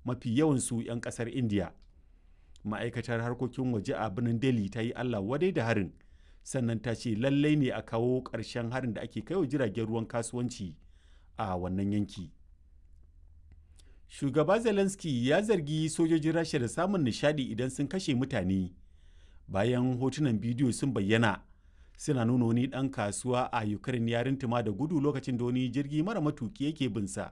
mafi yawansu 'yan ƙasar indiya ma'aikatar harkokin waje a birnin delhi ta yi allah wadai da harin sannan ta ce lallai ne a kawo ƙarshen harin da ake kaiwa jiragen ruwan kasuwanci a wannan yanki shugaba zelensky ya zargi sojojin rasha da samun nishadi idan sun kashe mutane bayan hotunan bidiyo sun bayyana suna nuna wani ɗan kasuwa a ukraine ya rintuma da gudu lokacin da wani jirgi mara matuki yake binsa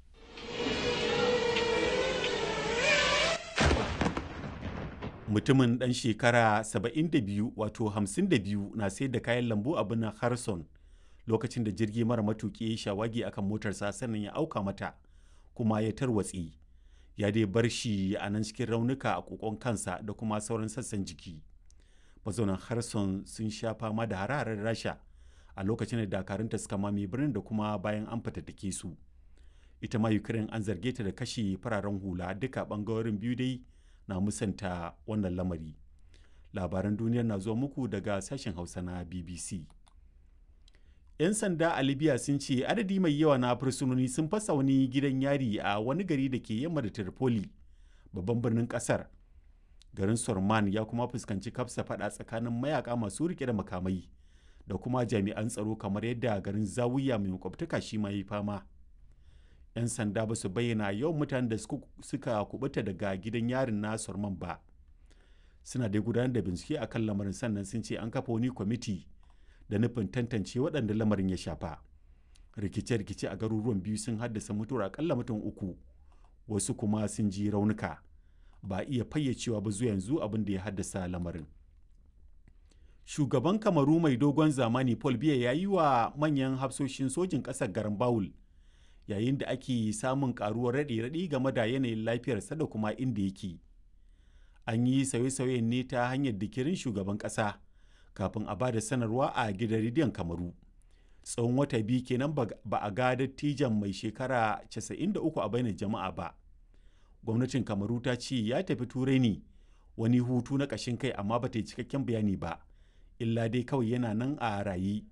mutumin ɗan shekara 72 wato 52 na sayar da kayan lambu a birnin harson lokacin da jirgi mara matuki ya shawagi akan motarsa sannan ya auka mata kuma ya tarwatse ya dai bar shi a nan cikin raunuka a kokon kansa da kuma sauran sassan jiki mazaunan harson sun sha fama da hare rasha a lokacin da dakarunta suka mame birnin da kuma bayan an fatattake su ita ma ukraine an zarge ta da kashe fararen hula duka bangarorin biyu dai na musanta wannan lamari labaran duniyar na zuwa muku daga sashen hausa na bbc 'yan sanda a libya sun ce adadi mai yawa na fursunoni sun fasa wani gidan yari a wani gari da ke yamma da tripoli babban birnin kasar garin sorman ya kuma fuskanci kafsa fada tsakanin mayaka masu rike da makamai da kuma jami'an tsaro kamar yadda garin zawiya mai makwabtaka shi ma yi fama 'yan sanda ba su bayyana yawan mutanen da suka kubuta daga gidan yarin na sorman ba suna dai gudanar da bincike akan lamarin sannan sun ce an kafa wani kwamiti da nufin tantance waɗanda lamarin ya shafa rikice-rikice a garuruwan biyu sun haddasa mutuwar akalla mutum uku wasu kuma sun ji raunuka ba iya fayyacewa ba zuwa yanzu abin da ya haddasa lamarin shugaban kamaru mai dogon zamani paul biya ya yi wa manyan hafsoshin sojin ƙasar garin bawul yayin da ake samun karuwar raɗe-raɗi game da yanayin lafiyarsa da kuma inda yake an yi sauye-sauyen ne ta hanyar dikirin shugaban ƙasa kafin a ba da sanarwa a gidan rediyon kamaru tsawon wata biyu kenan ba a ga dattijan mai shekara 93 a bainar jama'a ba gwamnatin kamaru ta ce ya tafi turai ne wani hutu na ƙashin kai amma ba ta yi cikakken bayani ba illa dai kawai yana nan a rayi